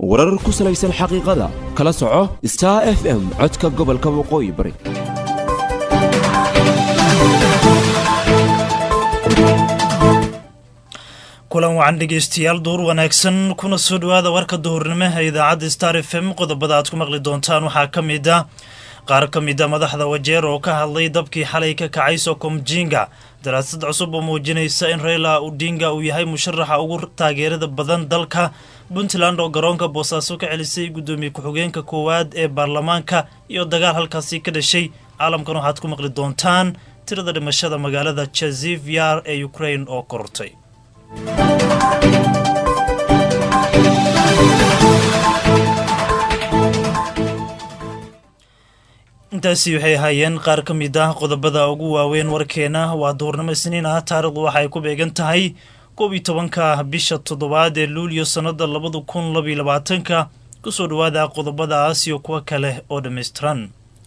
warar ku salaysan xaqiiqada kala soco star f m codka gobolka waqooyi bari kulan wacan dhegeystayaal duur wanaagsan kuna soo dhowaada warka duhurnimo ee idaacadda star f m qodobada aad ku maqli doontaan waxaa ka mid ah qaar ka mid a madaxda wajeer oo ka hadlay dabkii xalay ka kacay sokomjinga daraasad cusub oo muujinaysa in reyla udinga uu yahay musharaxa ugu taageerada badan dalka puntland oo garoonka boosaaso ka celisay guddoomiye ku-xigeenka koowaad ee baarlamaanka iyo dagaal halkaasi ka dhashay caalamkan waxaad ku maqli doontaan tirada dhimashada magaalada jazivyar ee ukrain oo korortay intaasi waxay ahaayeen qaar ka mid ah qodobada ugu waaweyn warkeena waa duhurnimo isniin ah taarikhdu waxa ay ku beegan tahay koob iyo tobanka bisha toddobaad ee luulyo sannada labada kun labaiyo labaatanka kusoo dhowaada qodobadaas iyo kuwo kale oo dhammaystiran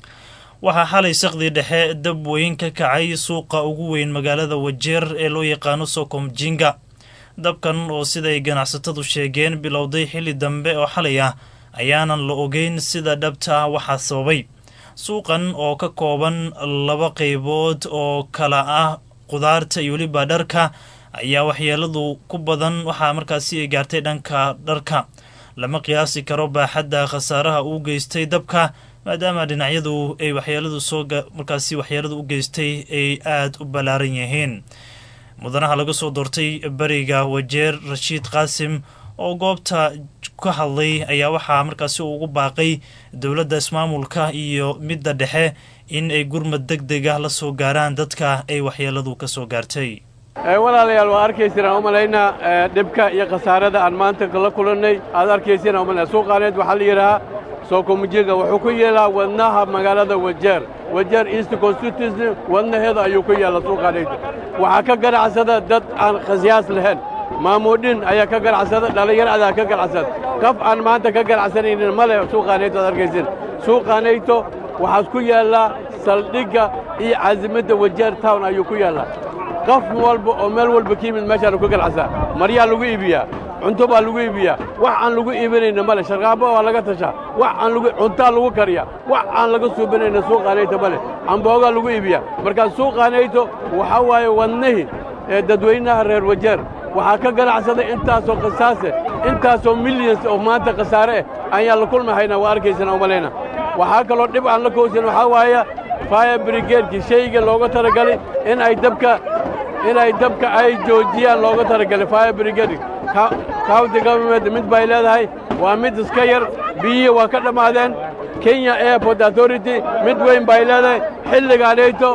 waxaa xalay saqdii dhexe dab weyn ka kacay suuqa ugu weyn magaalada wajeer ee loo yaqaano sokomjinga dabkan oo siday ganacsatadu sheegeen bilowday xilli dambe oo xalay ah ayaanan la ogeyn sida dhabta ah waxaa sababay suuqan oo ka kooban laba qaybood oo kala ah qudaarta iyo weliba dharka ayaa waxyeeladu ku badan waxaa markaasi ay gaartay dhanka dharka lama qiyaasi karo baaxadda khasaaraha uu geystay dabka maadaama dhinacyadu ay waxyeeladu soo markaasi waxyeeladu u geystay ay aada u ballaaran yihiin mudanaha laga soo doortay beriga wajeer rashiid qaasim oo goobta ka hadlay ayaa waxaa markaasi uu ugu baaqay dowladda ismaamulka iyo midda dhexe in ay gurmad deg deg ah la soo gaaraan dadka ay waxyeeladu ka soo gaartay walaalayaal waa arkayseen aan u malaynaa dhibka iyo khasaarada aan maanta la kulannay aad arkayseen aan u malaynaa suuqaaneed waxaa la yidhahaa sookomujinga wuxuu ku yeelaa wadnaha magaalada wajeer wajeer east constituency wadnaheeda ayuu ku yeela suuqaanayda waxaa ka ganacsada dad aan khasyaas lahayn maamuudhin ayaa ka ganacsada dhallinyar adaa ka ganacsada kaf aan maanta ka ganacsanaynin ma leh suuqaanayto ad arkaysin suuqaanayto waxaas ku yaallaa saldhigga iyo casimadda wajeer town ayuu ku yaallaa qof walba oo meel walba ka yimid meeshaanu ka ganacsaa maryaa lagu iibiyaa cunto baa lagu iibiyaa wax aan lagu iibinayna male sharqaabo waa laga tashaa wax aan lagu cuntaa lagu kariyaa wax aan laga suubinayna suuqaanayto male camboogaa lagu iibiyaa markaa suuqaanayto waxaa waaye wadnihii ee dadweynaha reer wajeer waxaa ka ganacsaday intaasoo khasaase intaasoo milyans oo maanta khasaare eh ayaan la kulmahaynaa waa arkaysana umalayna waxaa kaloo dhib aan la kowsan waxaa waaya fire brigaedkii shayga looga talagalay in ay dabka inay dabka ay joojiyaan looga talagalay fire brigade county government mid bay leedahay waa mid iska yar biyihii waa ka dhammaadeen kenya airport authority mid weyn bay leedahay xilligaanayto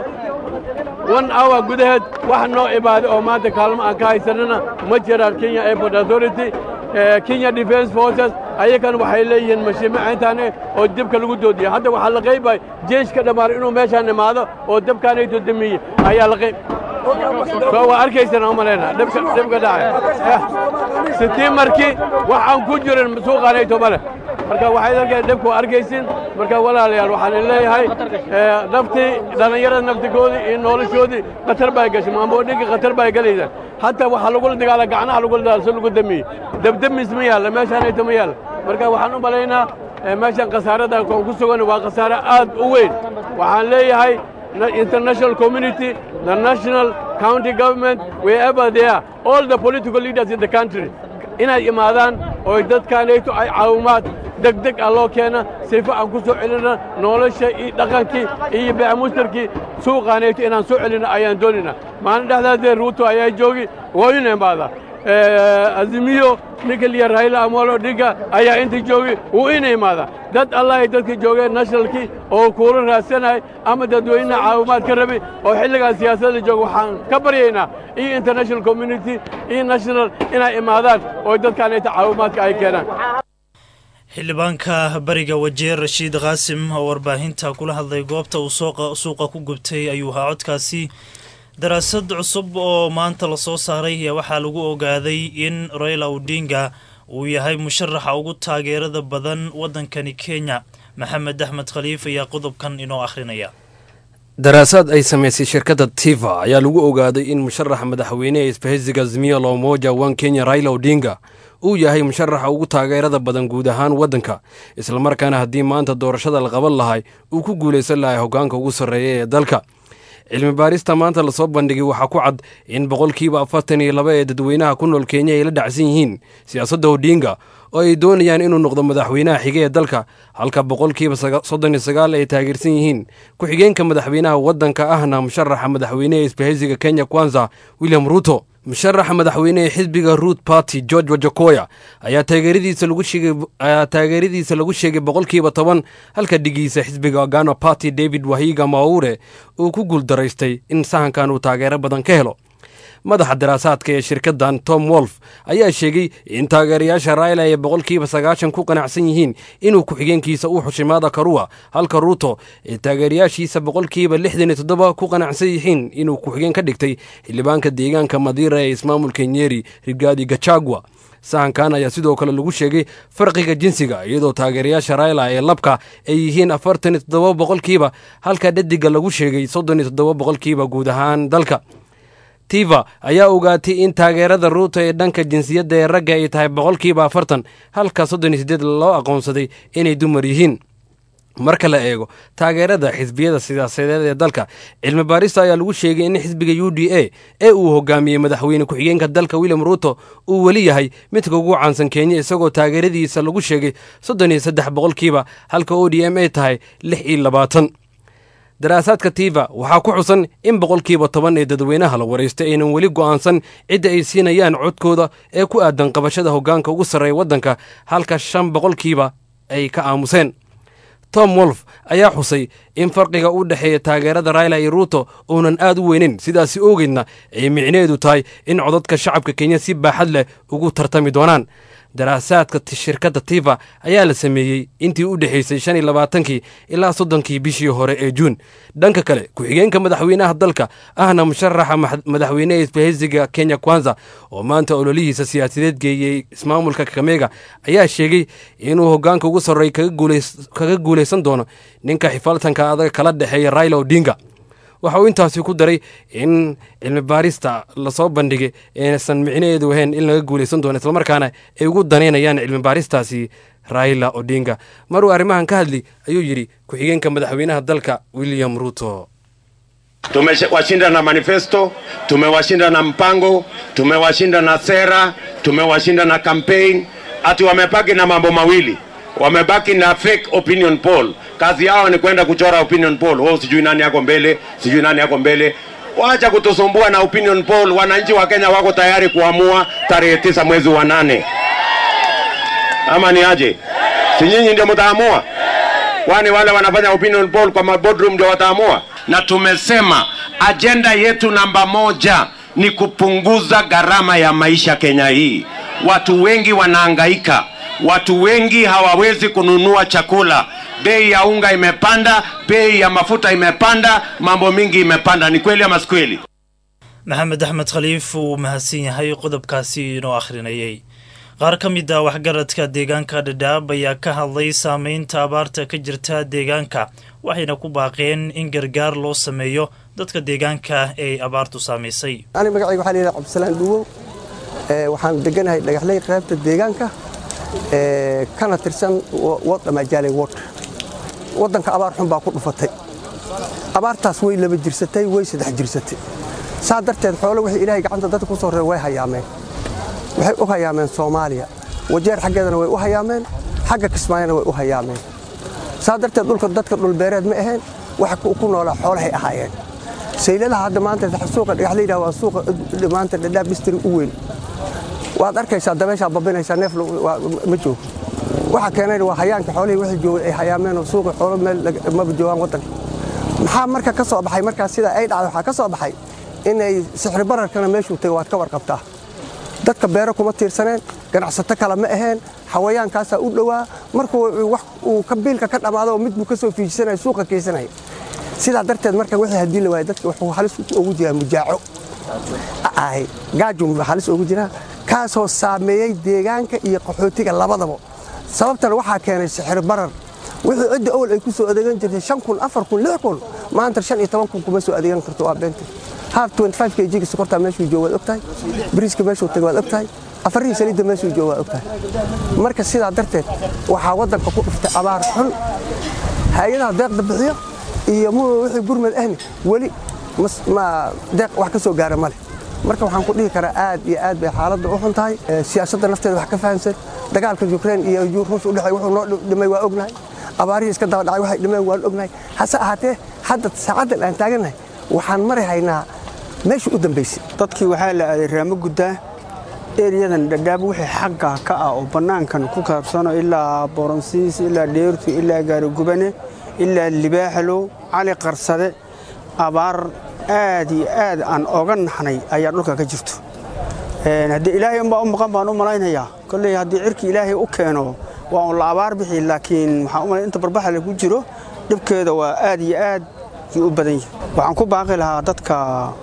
one hour gudaheed wax noo imaaday oo maanta kaalmo aan ka haysanana ma jiraan kenya airport authority kenya defense forces ayakan waxay leeyihiin mashiimacayntaane oo dabka lagu doodiya hadda waxaa la qaybay jeeshka dhammaar inuu meeshaan imaado oo dabkaanayto damiye ayaa la qayb waa arkaysana u malayna dhibka dhacay sitii markii wax aan ku jirin suuqaanayto male marka waxay dalkeen dhibka waa arkaysin marka walaalayaal waxaan leeyahay naftii dhallinyarada naftigoodii iyo noloshoodii khatar bay gashay maamoodhinka khatar bay galaysaa hataa waxaa lagula dagaala gacnaha lagula dagaala si lagu damiye dabdamis ma yaalla meeshaanayto ma yaalla marka waxaan u malaynaa meeshan khasaarada aan ku sugan waa khasaare aad u weyn waxaan leeyahay international community, the national county government, wherever they are, all the political leaders in the country, inay imaadaan oo dadkaanayto ay caawimaad degdeg ah loo keena sifa aan ku soo celina nolosha iyo dhaqankii iyo beemustarkii suuqaanayto inaan soo celina ayaan doonayna maalin dhexdaasee ruuto ayaa joogi waa ina imaadaa azimiyo ninka liya rayla amolo dhinka ayaa inta joogay wuu ina imaadaa dad allahay dadka joogeen nationalkii oo kuula raadsanay ama dadweynaha caawimaad ka rabay oo xilligaan siyaasadda jooga waxaan ka baryaynaa iyo international community iyo national inay imaadaan oo dadkaanayta caawimaadka ay keenaan xildhibaanka bariga wajeer rashiid qaasim oo warbaahinta kula hadlay goobta uu suuqa ku gubtay ayuu ahaa codkaasi daraasad cusub oo maanta lasoo saaray ayaa waxaa lagu ogaaday in raila odinga uu yahay musharaxa ugu taageerada badan waddankani kenya maxamed axmed khaliif ayaa qodobkan inoo akhrinaya daraasaad ay samaysay shirkadda tiva ayaa lagu ogaaday in musharaxa madaxweyneha isbahaysiga azimiya lomoja wan kenya raila odinga uu yahay musharaxa ugu taageerada badan guud ahaan waddanka islamarkaana haddii maanta doorashada la qaban lahay uu ku guulaysan lahay hoggaanka ugu sarreeya ee dalka cilmi baarista maanta lasoo bandhigay waxaa ku cad in boqolkiiba afartan iyo laba ee dadweynaha ku nool kenya ay la dhacsan yihiin siyaasadda odinga oo ay doonayaan inuu noqdo madaxweynaha xige ee dalka halka boqolkiiba soddon iyo sagaal ay taageersan yihiin ku-xigeenka madaxweynaha waddanka ahna musharaxa madaxweyneha isbahaysiga kenya kwanza william ruto musharaxa madaxweyne ee xisbiga root party george wajakoya ayaa taageeradiisa lagu sheegay boqolkiiba toban halka dhigiisa xisbiga gano party david wahiga maure uu ku guuldaraystay in sahankan uu taageero badan ka helo madaxa daraasaadka ee shirkaddan tom wolf ayaa sheegay in taageerayaasha raila ay boqolkiiba sagaashan ku qanacsan yihiin inuu ku-xigeenkiisa u xushimaada karuwa halka ruuto ee taageerayaashiisa boqolkiiba lixdan iyo toddoba ku qanacsan yihiin inuu ku-xigeen ka dhigtay xildhibaanka deegaanka madiira ee ismaamulka nyeri rigaadi gachagua sahankan ayaa sidoo kale lagu sheegay farqiga jinsiga iyadoo taageerayaasha raila ee labka ay yihiin afartan iyo toddoba boqolkiiba halka dhadiga lagu sheegay soddon iyo toddoba boqolkiiba guud ahaan dalka tiva ayaa ogaatay in taageerada ruuto ee dhanka jinsiyadda ee ragga ay tahay boqolkiiba afartan halka soddon iyo siddeed loo aqoonsaday inay dumar yihiin marka la eego taageerada xisbiyada siyaasadeed ee dalka cilmi baarista ayaa lagu sheegay in xisbiga u d a ee uu hogaamiyey madaxweyne ku-xigeenka dalka william ruuto uu weli yahay midka ugu caansan kenya isagoo taageeradiisa lagu sheegay soddon iyo saddex boqolkiiba halka o d m ay tahay lix iyo labaatan daraasaadka tiva waxaa ku xusan in boqolkiiba toban ee dadweynaha la waraystay aynan weli go'aansan cidda ay siinayaan codkooda ee ku aadan qabashada hoggaanka ugu sarreeya waddanka halka shan boqolkiiba ay ka aamuseen tom wolf ayaa xusay in farqiga u dhexeeya taageerada raila iyo ruuto uunan aad u weynin sidaasi ogeydna ay micnaheedu tahay in codadka shacabka kenya si baaxad leh ugu tartami doonaan daraasaadka shirkadda tiva ayaa la sameeyey intii u dhexaysay shan iyo labaatankii ilaa soddonkii bishii hore ee juun dhanka kale ku-xigeenka madaxweynaha dalka ahna musharaxa madaxweyneha isbahaysiga kenya kwanza oo maanta ololihiisa siyaasadeed geeyey ismaamulka kakamega ayaa sheegay inuu hoggaanka ugu sarreey kaga guulaysan doono ninka xifaaltanka adag kala dhexeeya raila odinga waxa uu intaasi ku daray in cilmi baarista lasoo bandhigay aysan micnaheedu ahayn in laga guulaysan doono islamarkaana ay ugu danaynayaan cilmi baaristaasi raila odinga maruu arrimahan ka hadli ayuu yidhi ku-xigeenka madaxweynaha dalka william ruto tumewashinda na manifesto, tumewashinda na mpango, tumewashinda na sera, tumewashinda na campaign. Ati wamebaki na mambo mawili, wamebaki na fake opinion poll. Kazi yao ni kwenda kuchora opinion poll. Oh, sijui nani yako mbele, sijui nani yako mbele. Wacha kutusumbua na opinion poll. Wananchi wa Kenya wako tayari kuamua tarehe tisa mwezi wa nane, ama ni aje? Si nyinyi ndio mtaamua? Kwani wale wanafanya opinion poll kwa boardroom ndio wataamua? Na tumesema ajenda yetu namba moja ni kupunguza gharama ya maisha Kenya hii. Watu wengi wanahangaika, watu wengi hawawezi kununua chakula. Bei ya unga imepanda, bei ya mafuta imepanda, mambo mingi imepanda. Ni kweli ama si kweli? maxamed axmed khaliif uu mahadsan yahay qodobkaasi inoo akhrinayay qaar ka mid ah waxgaradka deegaanka dhadhaab ayaa ka hadlay saameynta abaarta ka jirta deegaanka waxayna ku baaqeen in gargaar loo sameeyo dadka deegaanka ee abaartu saamaysay ani magacayga waxaa layidhaha cabdisalaan dhuwow waxaan deganahay dhagaxley qaybta deegaanka kana tirsan wadamajaaley wod waddanka abaar xun baa ku dhufatay abaartaas way laba jirsatay way saddex jirsatay saa darteed xoolo wixii ilaahay gacanta dadka ku soo reer way hayaameen waxay u hayaameen soomaaliya wajeer xaggeedana way u hayaameen xagga kismaayona way u hayaameen saa darteed dhulka dadka dhulbeereed ma aheen waxa ku noolaa xoolahay ahaayeen sayladaha hadda maanta suuqa dhagaxlayda waa suuqa maanta dhadhaab distri u weyn waad arkaysaa dabeeshaa babinaysaa neef ma joogo waxa keenayna waa hayaanka xoolihii wixii joogay ay hayaameenoo suuqa xoolo meel maba joogaan waddanka maxaa marka ka soo baxay markaas sidaa ay dhacday waxaa ka soo baxay inay sixri bararkana meeshuu tagay waad ka warqabtaa dadka beero kuma tiirsaneen ganacsato kale ma aheen xawayaankaasaa u dhowaa markuu wax uu ka biilka ka dhammaado mid buu ka soo fiijisanaya suuqa keysanaya sidaa darteed marka wixii haddii la waaya dadka wuxuu halis ugu jiraa mujaaco ahay gaajum baa halis ugu jiraa kaasoo saameeyey deegaanka iyo qaxootiga labadaba sababtana waxaa keenay sixir barar wixii cidda awal ay ku soo adeegan jirtay shan kun afar kun lix kun maanta shan iyo toban kun kuma soo adeegan karto waa beenta haaf 25 kg sokorta meeshuu joogo waad ogtahay bariiska meeshuu tagay waad ogtahay afarihii saliidda meeshuu jooga waa ogtahay marka sidaa darteed waxaa waddanka ku dhuftay abaar xun hay-adaha deeqda bixiyo iyo mu wixii gurmad ahni weli ma deeq wax ka soo gaara ma leh marka waxaan ku dhihi karaa aad iyo aad bay xaaladda u xun tahay siyaasadda nafteeda wax ka fahamsan dagaalka yukrain iyo ruush u dhexay wuxuu noo dhimay waa ognahay abaarihii iska daba dhacay waxay dhimeen waan ognahay hase ahaatee hadda saacaddan aan taagannahay waxaan mari haynaa meeshii u dambaysay dadkii waxaa la aaday raamo guddaa eryadan dhadhaab wixii xagga ka ah oo bannaankan ku kaabsano ilaa boronsiis ilaa dheertu ilaa gaarigubane ilaa libaaxalow cali qarsade abaar aad iyo aad aan oga naxnay ayaa dhulka ka jirto haddii ilaahay unbaa u maqan baan u malaynayaa kolley haddii cirki ilaahay u keeno waa un la abaar bixi laakiin waxaan u malay inta barbaxa lagu jiro dhibkeeda waa aad iyo aad yuu u badan yahay waxaan ku baaqi lahaa dadka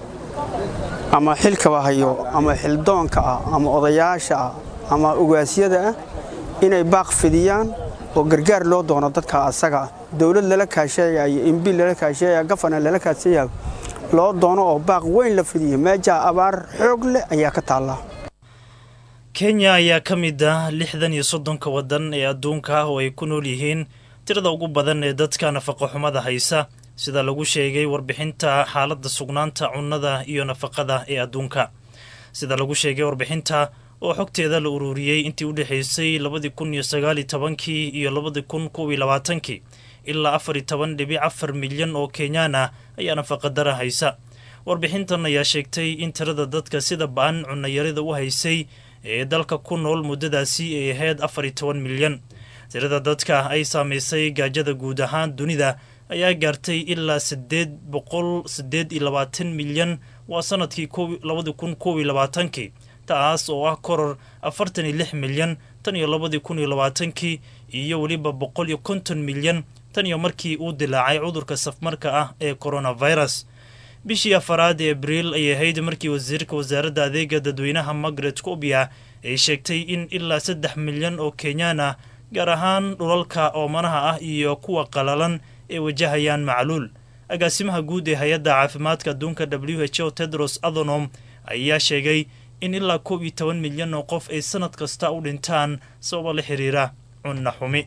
ama xilkaba hayo ama xildoonka ah ama odayaasha ah ama ogaasyada ah inay baaq fidiyaan oo gargaar loo doono dadka asaga ah dowlad lala kaasheeya iyo imbi lala kaasheeya gafana lala kaasheeya loo doono oo baaq weyn la fidiyo meejaa abaar xoog leh ayaa ka taallaa kenya ayaa ka mid ah lixdan iyo soddonka waddan ee adduunka ah oo ay ku nool yihiin tirada ugu badan ee dadka nafaqo xumada haysa sida lagu sheegay warbixinta xaaladda sugnaanta cunnada iyo nafaqada ee adduunka sida lagu sheegay warbixinta oo xogteeda la ururiyey intii u dhexaysay labadii kun iyo sagaali tobankii iyo labadii kun kowiyo labaatankii ilaa afar iyo toban dhibic afar milyan oo kenyaan ah ayaa nafaqadara haysa warbixintan ayaa sheegtay in tirada dadka sida ba-an cunayarida u haysay ee dalka ku nool muddadaasi ay ahayd afar iyo toban milyan tirada dadka ay saamaysay gaajada guud ahaan dunida ayaa gaartay ilaa sideed boqol sideed iyo labaatan milyan waa sanadkii labadii kun koob iyo labaatankii taas oo ah koror afartan iyo lix milyan tan iyo labadii kun iyo labaatankii iyo weliba boqol iyo konton milyan tan iyo markii uu dilaacay cudurka safmarka ah ee coronavirus bishii afaraad ee abriil ayay ahayd markii wasiirka wasaaradda adeega dadweynaha margaret cobia ay sheegtay in ilaa saddex milyan oo kenyaan ah gaar ahaan dhulalka oomanaha ah iyo kuwa qalalan ay wajahayaan macluul agaasimaha guud ee hay-adda caafimaadka adduunka w h o tedros adhanom ayaa sheegay in ilaa koob iyo toban milyan oo qof ay sanad kasta u dhintaan sababa la xiriira cunna xumi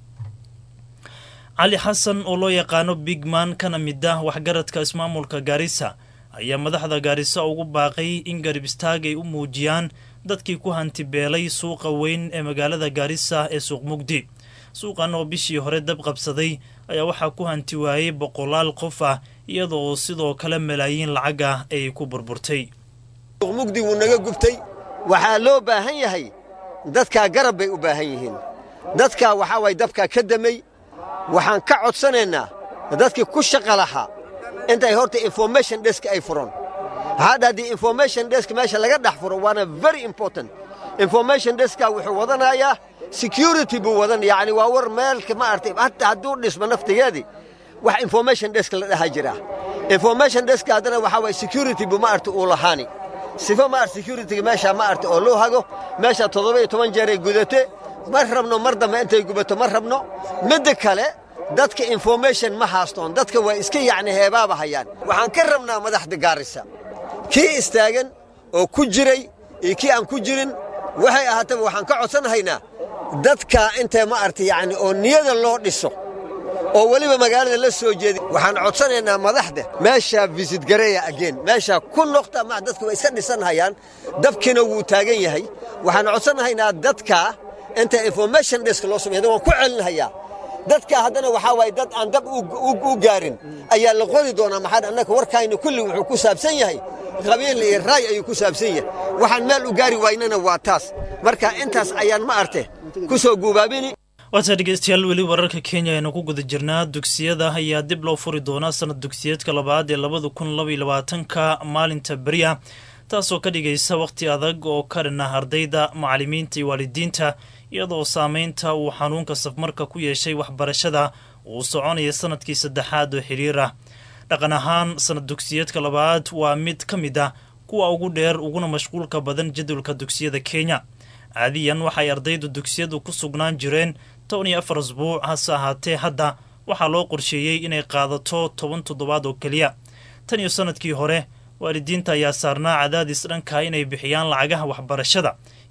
cali xasan oo loo yaqaano bigman kana mid ah waxgaradka ismaamulka gaarisa ayaa madaxda gaarisa ugu baaqay in garib istaag ay u muujiyaan dadkii ku hantibeelay suuqa weyn ee magaalada gaarisa ee suuq mugdi suuqan oo bishii hore dab qabsaday ayaa waxaa ku hanti waayey boqolaal qof ah iyadoo sidoo kale malaayiin lacag ah ay ku burburtay mugdi wuu naga gubtay waxaa loo baahan yahay dadkaa garab bay u baahan yihiin dadkaa waxaa waay dabkaa ka damay waxaan ka codsanaynaa dadkii ku shaqa lahaa intay horta information desk ay furan hadda haddii information desk meesha laga dhex furo waana very important information deskaa wuxuu wadanayaa security buu wadan yacni waa war meelka ma artay hatta hadduu dhismo naftigeedii wax information desk la dhaha jiraa information deska haddana waxaa waay security buu ma arta uu lahaani sifo ma art securityga meeshaa ma arta oo loo hago meeshaa toddoba iyo toban jeeray gudate ma rabno mar dambe intay gubato ma rabno midda kale dadka information ma haastoon dadka waa iska yacni heebaaba hayaan waxaan ka rabnaa madaxda gaarisa kii istaagan oo ku jiray iyo kii aan ku jirin waxay ahaataba waxaan ka codsanahaynaa dadka intee ma arta yacni oo niyada loo dhiso oo weliba magaalada la soo jeedi waxaan codsanaynaa madaxda meeshaa visit gareeya ageen meeshaa ku noqta ma dadka way iska dhisanhayaan dabkiina wuu taagan yahay waxaan codsanahaynaa dadka inta information desk loo sameeyo waan ku celinhayaa dadka haddana waxaa waaye dad aan dab u gaarin ayaa la qori doonaa maxaa annaka warkayna kulli wuxuu ku saabsan yahay qabiil iyo raay ayuu ku saabsan yahay waxaan meel u gaari waynana waa taas marka intaas ayaan ma arte ku soo guubaabini waata dhegeystayaal weli wararka kenya aynu ku guda jirnaa dugsiyada ayaa dib loo furi doonaa sanad dugsiyeedka labaad ee labada kun labaiyo labaatanka maalinta beriya taasoo ka dhigaysa wakhti adag oo ka dhan ah ardayda macallimiinta iyo waalidiinta iyadoo saameynta uu xanuunka safmarka ku yeeshay waxbarashada uu soconaya sanadkii saddexaad oo xiriir ah dhaqan ahaan sanad dugsiyeedka labaad waa mid ka mid ah kuwa ugu dheer uguna mashquulka badan jadwalka dugsiyada kenya caadiyan waxay ardaydu dugsiyadu ku sugnaan jireen toban iyo afar asbuuc hase ahaatee hadda waxaa loo qorsheeyey inay qaadato toban toddobaad oo keliya tan iyo sanadkii hore waalidiinta ayaa saarnaa cadaadis dhanka inay bixiyaan lacagaha waxbarashada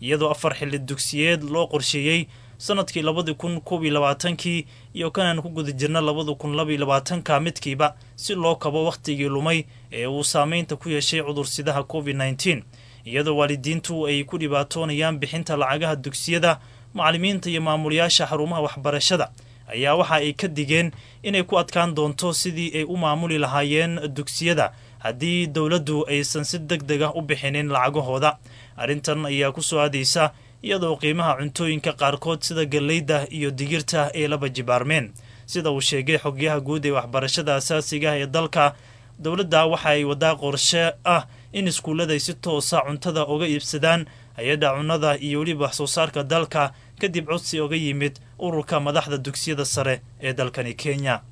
iyadoo afar xilli dugsiyeed loo qorsheeyey sanadkii labadii kun koob iyo labaatankii iyo kanaan ku guda jirna labada kun laba iyo labaatanka midkiiba si loo kabo wakhtigii lumay ee uu saameynta ku yeeshay cudursidaha covid nneteen iyadoo waalidiintu ay ku dhibaatoonayaan bixinta lacagaha dugsiyada macallimiinta iyo maamulayaasha xarumaha waxbarashada ayaa waxa ay ka digeen inay ku adkaan doonto sidii ay u maamuli lahaayeen dugsiyada haddii dowladdu aysan si deg deg ah u bixinin lacagahooda arrintan ayaa ku soo aadaysa iyadoo qiimaha cuntooyinka qaarkood sida galleyda iyo digirta ay laba jibaarmeen sida uu sheegay xogyaha guud ee waxbarashada asaasiga ah ee dalka dowladda waxa ay wadaa qorshe ah in iskuulladay si toosa cuntada uga iibsadaan hay-adda cunnada iyo weliba wax soo saarka dalka kadib codsi oga yimid ururka madaxda dugsiyada sare ee dalkani kenya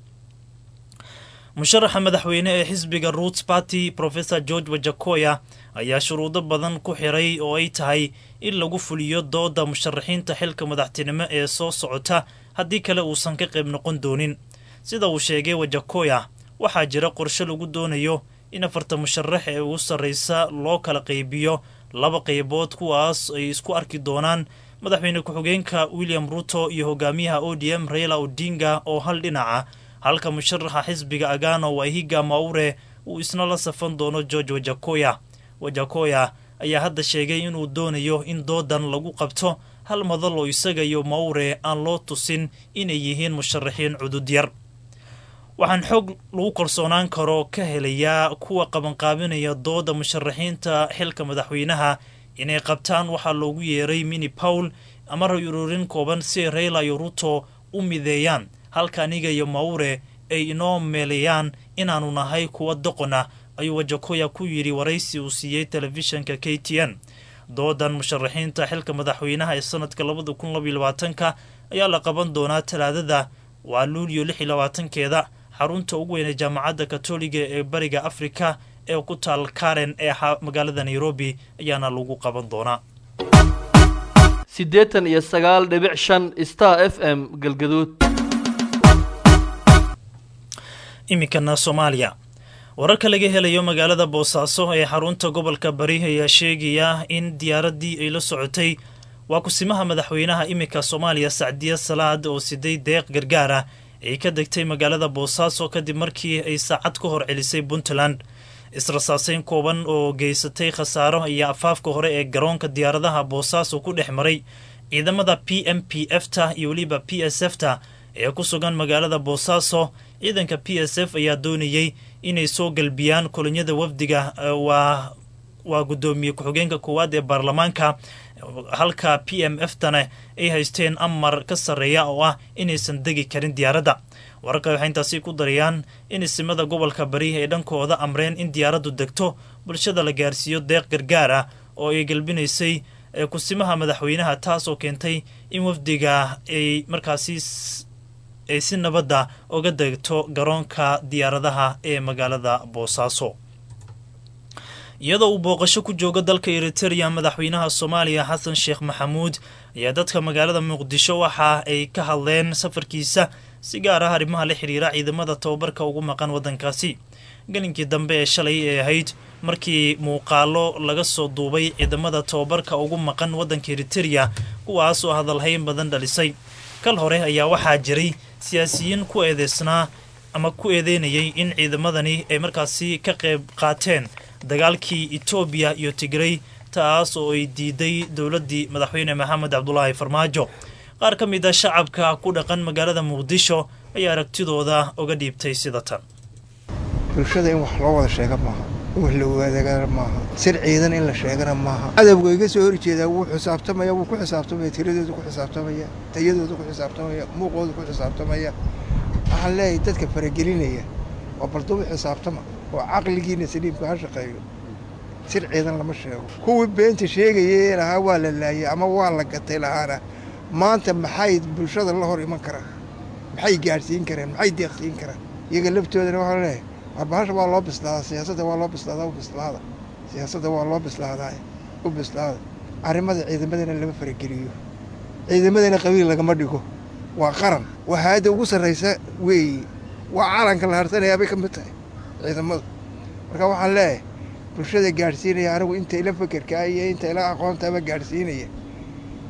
musharaxa madaxweyne ee xisbiga roots party professor george wajakoya ayaa shuruudo badan ku xiray oo ay tahay in lagu fuliyo dooda musharaxiinta xilka madaxtinimo ee soo socota haddii kale uusan ka qayb noqon doonin sida uu sheegay wajakoya waxaa jira qorshe lagu doonayo in afarta musharax ee ugu sarreysa loo kala qaybiyo laba qaybood kuwaas ay isku arki doonaan madaxweyne ku-xigeenka william ruto iyo hogaamiyaha o d m raila odinga oo hal dhinaca halka musharaxa xisbiga agano wahiga maure uu isna la safan doono george wajakoya wajakoya ayaa hadda sheegay inuu doonayo in doodan lagu qabto hal madal oo isaga iyo maure aan loo tusin inay yihiin musharaxiin cudud yar waxaan xoog lagu kalsoonaan karo ka helayaa kuwa qabanqaabinaya dooda musharaxiinta xilka madaxweynaha inay qabtaan waxaa loogu yeeray mini pawl ama ray-ururin kooban si ay rayla iyo ruto u mideeyaan halka aniga iyo maure ay inoo meelayaan inaannu nahay kuwa doqon ah ayuu wajakoya ku yidhi waraysi uu siiyey telefishanka k t n doodan musharaxiinta xilka madaxweynaha ee sanadka labada kun labaiyo labaatanka ayaa la qaban doonaa talaadada waa luuliyo lix iyo labaatankeeda xarunta ugu weyn ee jaamacadda katoliga ee bariga afrika ee ku taal karen ee magaalada nairobi ayaana lagu qaban doonaa siddeetan iyo sagaal dhibic shan star f m galgaduud iminkana soomaaliya wararka laga helayo magaalada boosaaso ee xarunta gobolka bari ayaa sheegaya in diyaaraddii ay la socotay waa kusimaha madaxweynaha iminka soomaaliya sacdiya salaad oo siday deeq gargaar ah ay ka degtay magaalada boosaaso kadib markii ay saacad ka hor celisay puntland israsaaseyn kooban oo geysatay khasaaro iyo afaafka hore ee garoonka diyaaradaha boosaaso ku dhex maray ciidamada p m p f ta iyo weliba p s f ta ee ku sugan magaalada boosaaso ciidanka p s f ayaa doonayey inay soo galbiyaan kolonyada wafdiga waa waa guddoomiye ku-xigeenka koowaad ee baarlamaanka halka p m f tana ay haysteen amar ka sarreeya oo ah inaysan degi karin diyaaradda wararka waxay intaasi ku darayaan in isimada gobolka bari ay dhankooda amreen in diyaaraddu degto bulshada la gaarsiiyo deeq gargaar ah oo ay galbinaysay kusimaha madaxweynaha taas oo keentay in wafdiga ay markaasi ay si nabadda uga degto garoonka diyaaradaha ee magaalada boosaaso iyadoo uu booqasho ku joogo dalka eritereya madaxweynaha soomaaliya xasan sheekh maxamuud ayaa dadka magaalada muqdisho waxa ay ka hadleen safarkiisa si gaar ah arrimaha la xiriira ciidamada tababarka ugu maqan waddankaasi gelinkii dambe ee shalay ee ahayd markii muuqaalo laga soo duubay ciidamada tababarka ugu maqan waddanka eritereya kuwaas oo hadalhayn badan dhalisay kal hore ayaa waxaa jiray siyaasiyiin ku eedeysnaa ama ku eedeynayay in ciidamadani ay markaasi ka qayb qaateen dagaalkii etoobiya iyo tigrey taas oo ay diiday dowladdii madaxweyne maxamed cabdulaahi farmaajo qaar ka mid a shacabka ku dhaqan magaalada muqdisho ayaa aragtidooda uga dhiibtay sida tan bulshada in wax loo wada sheega maaha in wax la wadaagana maaha sir ciidan in la sheegana maaha cadawga iga soo horjeedaa wuu xisaabtamaya wuu ku xisaabtamaya tiradooda ku xisaabtamaya tayadooda ku xisaabtamaya muuqooda ku xisaabtamaya waxaan leeyahay dadka faragelinaya waa baldubu xisaabtama oo caqligiina saliimka ha shaqeeyo sir ciidan lama sheego kuwii beenta sheegayay lahaa waa la laayay ama waa la gatay lahaana maanta maxay bulshada la hor iman karaan maxay gaadhsiin karaan maxay deeqsiin karaan iyaga laftoodana waxaa leeyahay warbahasha waa loo bislaadaa siyaasadda waa loo bislaadaa u bislaada siyaasadda waa loo bislaadaa u bislaada arrimada ciidamadana lama farageliyo ciidamadana qabiil lagama dhigo waa qaran waa hay-adda ugu sarraysa weeye waa calanka la harsanayaa bay ka mid tahay ciidamadu marka waxaan leeyahay bulshada gaadhsiinaya anigu inta ila fekerkaa iyo inta ila aqoontaaba gaadhsiinaya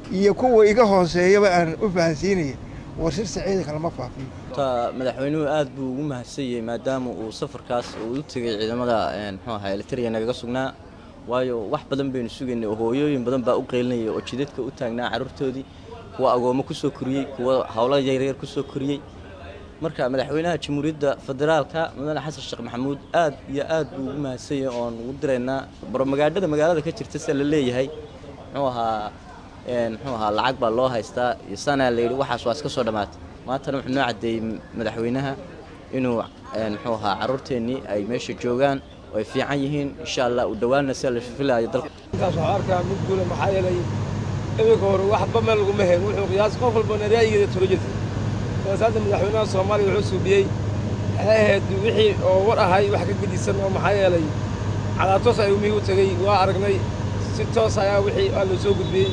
iyo kuwa iga hooseeyaba aan u fahansiinaya war sirta ciidanka lama faafiyo ta madaxweynuhu aad buu ugu mahadsanyay maadaama uu safarkaas uu u tegay ciidamada muxuu ahaa elitariya nagaga sugnaa waayo wax badan baynu sugaynay oo hooyooyin badan baa u qeylinayay oo jidadka u taagnaa carruurtoodii kuwa agoommo ku soo koriyey kuwa howlo yaryar ku soo koriyey marka madaxweynaha jamhuuriyadda federaalka mudane xasan sheekh maxamuud aad iyo aad buu ugu mahadsanyay oon ugu diraynaa baromagaadhada magaalada ka jirta se la leeyahay muxuu ahaa muxuu ahaa lacag baa loo haystaa iyo sanaa layidhi waxaas waa iska soo dhammaatay maantana wuxuu noo caddeeyey madaxweynaha inuu muxuu ahaa carruurteennii ay meesha joogaan oo ay fiican yihiin insha allah u dhowaanna sia la filaayo dalka intaas waxaa arkaa mid guula maxaa yeelay iminka hore waxba meel laguma heen wuxuu qiyaas qof walbana ra'yigeeda turo jirta bas hadda madaxweynaha soomaaliya wuxuu suubiyey waxay ahayd wixii oo war ahay wax ka gedisan oo maxaa yeelay cadaatoos ayuu mihii u tegey waa aragnay si toos ayaa wixii aa loo soo gudbiyey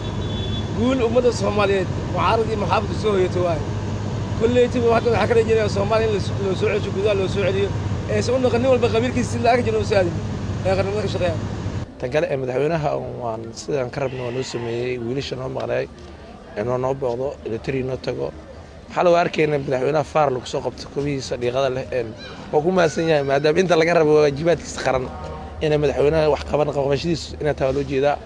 guul ummadda soomaaliyeed mucaarad iyo maxaafadku soo hoyato waaye kolleytiba hadda waxaa ka rajeynaya soomaaliya in loo soo cesho gudaha loo soo celiyo eese u naqan nin walba qabiilkiisa si la'ag jira usaadin ee qarnimada ka shaqeeyaan tan kale ee madaxweynaha waan sidaan ka rabna waa noo sameeyey wiilasha noo maqnay inoo noo booqdo elitari noo tago waxaa lagu arkayna madaxweynaha faar lagu soo qabto kobihiisa dhiiqada leh waa ku mahadsan yahay maadaama inta laga rabo waajibaadkiisa qaran inay madaxweynaha wax qaban qabashadiisu inay taa loo jeedaa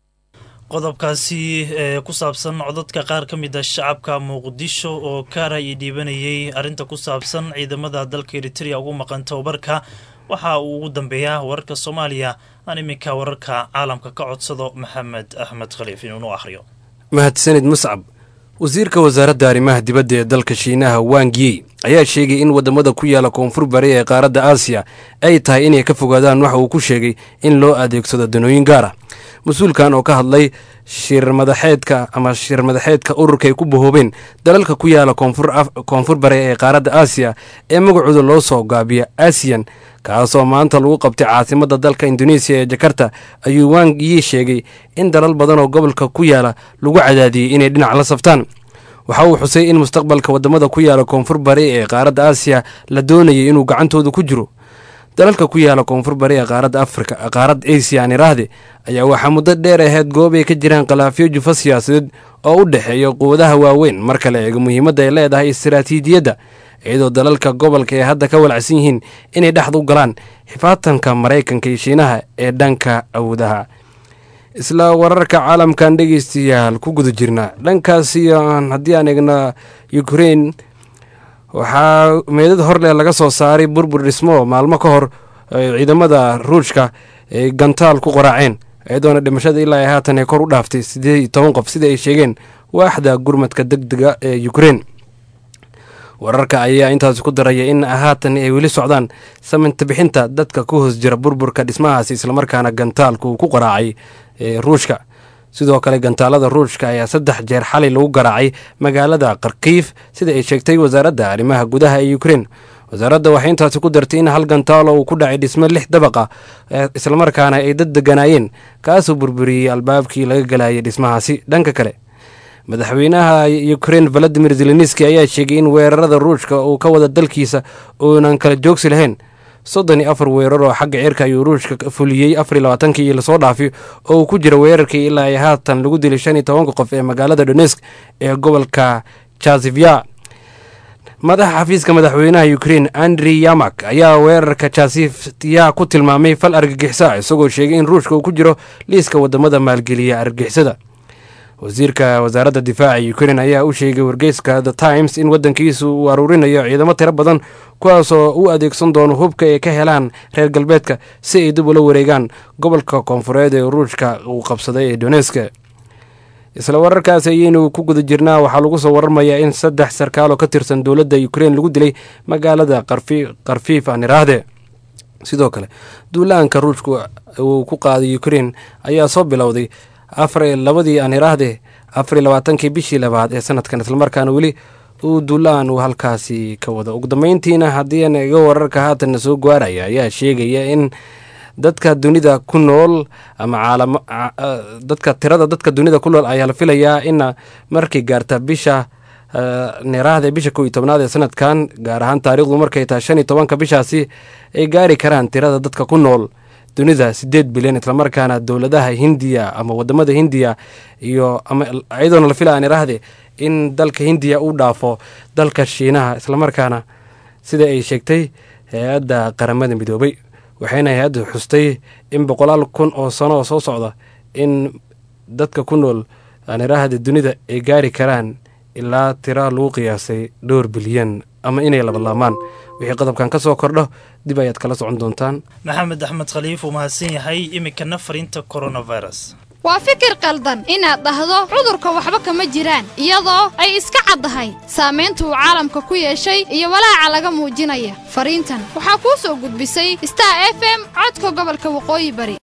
qodobkaasi ee ku saabsan codadka qaar ka mid a shacabka muqdisho oo kaara ii dhiibanayay arrinta ku saabsan ciidamada dalka eritrea ugu maqan tababarka waxa uu ugu dambeeyaa wararka soomaaliya aan iminka wararka caalamka ka codsado maxamed axmed khaliif inuunu akhriyo mahadsanid muscab wasiirka wasaaradda arrimaha dibadda ee dalka shiinaha wangiyi ayaa sheegay in waddamada ku yaala koonfur bari ee qaaradda aasiya ay tahay inay ka fogaadaan waxa uu ku sheegay in loo adeegsado danooyin gaar ah mas-uulkan oo ka hadlay shir madaxeedka ama shir madaxeedka ururka ay ku bahoobeen dalalka ku yaala koonfur bari ee qaaradda aasiya ee magacooda loo soo gaabiya asiyan kaasoo maanta lagu qabtay caasimadda dalka indoneesiya ee jakarta ayuu wangiyi sheegay in dalal badan oo gobolka ku yaala lagu cadaadiyey inay dhinac la saftaan waxa uu xusay in mustaqbalka waddamada ku yaala koonfur bari ee qaaradda aasiya la doonayay inuu gacantooda ku jiro dalalka ku yaala koonfur bari ee qaaradda afrika qaaradda asiya aan iraahde ayaa waxaa muddo dheer ahayd goob ay ka jiraan khilaafyo jufa siyaasadeed oo u dhexeeya quwadaha waaweyn marka la eego muhiimadda ay leedahay istaraatiijiyadda iyadoo dalalka gobolka ay hadda ka walacsan yihiin inay dhexda u galaan xifaatanka maraykanka iyo shiinaha ee dhanka awoodaha isla wararka caalamkan dhegeystayaal ku guda jirna dhankaasi haddii aan eegna ukrein waxaa meedad horleh laga soo saaray burbur dhismo maalmo ka hor ciidamada ruushka ay gantaal ku qoraaceen iyadoona dhimashada ilaa ay haatan ay kor u dhaaftay siddeed iyo toban qof sida ay sheegeen waaxda gurmadka deg dega ee ukrein wararka ayaa intaasi ku daraya in haatan ay weli socdaan saminta bixinta dadka ku hoos jira burburka dhismahaasi islamarkaana gantaalku ku qaraacay ruushka sidoo kale gantaalada ruushka ayaa saddex jeer xalay lagu garaacay magaalada kharkiif sida ay sheegtay wasaaradda arrimaha gudaha ee ukrein wasaaradda waxay intaasi ku dartay in hal gantaalo uu ku dhacay dhismo lix dabaqa islamarkaana ay dad deganaayeen kaasoo burburiyey albaabkii laga galayay dhismahaasi dhanka kale madaxweynaha ukrein valadimir zelenski ayaa sheegay in weerarada ruushka uu ka wada dalkiisa uunan kala joogsi lahayn soddon iyo afar weerar oo xagga cirka ayuu ruushka fuliyey afariy labaatankii iyo lasoo dhaafiy oo uu ku jira weerarkii ilaa ay haatan lagu dilay shan iyo tobanka qof ee magaalada donesk ee gobolka jasivya madaxa xafiiska madaxweynaha ukrein andri yamak ayaa weerarka jasifya ku tilmaamay fal argagixisa isagoo sheegay in ruushka uu ku jiro liiska wadamada maalgeliya argagixisada wasiirka wasaaradda difaaca ukrein ayaa u sheegay wargeyska the times in waddankiisu uu aruurinayo ciidamo tiro badan kuwaasoo u adeegsan doono hubka ay ka helaan reer galbeedka si ay dib ula wareegaan gobolka koonfureed ee ruushka uu qabsaday ee doneska isla wararkaas ayaynu ku guda jirnaa waxaa lagu soo waramayaa in saddex sarkaal oo ka tirsan dowladda ukrein lagu dilay magaalada karfiif aan iraahde sidoo kale duulaanka ruushka uu ku qaaday ukrein ayaa soo bilowday afar labadii aan iraahde afariy labaatankii bishii labaad ee sanadkan islamarkaana weli uu duulaan uu halkaasi ka wado ugu dambeyntiina haddii aan iga wararka haatanna soo gaaraya ayaa sheegaya in dadka dunida ku nool ama caalam dadka tirada dadka dunida ku nool ayaa la filayaa in markay gaarta bisha niraahda bisha kow iyo tobnaad ee sanadkan gaar ahaan taariikhdu markay tahay shan iyo tobanka bishaasi ay gaari karaan tirada dadka ku nool dunida siddeed bilyan islamarkaana dowladaha hindiya ama wadamada hindiya iyo ama iyadoona la filaya aan iraahde in dalka hindiya uu dhaafo dalka shiinaha islamarkaana sida ay sheegtay hay-adda qaramada midoobay waxayna hay-addu xustay in boqolaal kun oo sano oo soo socda in dadka ku nool aan iraahda dunida ay gaari karaan ilaa tira lagu qiyaasay dhowr bilyan ama inay labalaamaan wixii qodobkan ka soo kordho dib ayaad kala socon doontaan maxamed axmed khaliif uu mahadsan yahay iminkana fariinta coronavirus waa fikir qaldan inaad dhahdo cudurka waxba kama jiraan iyadoo ay iska caddahay saamaynta uu caalamka ku yeeshay iyo walaaca laga muujinaya fariintan waxaa kuu soo gudbisay star f m codka gobolka waqooyi bari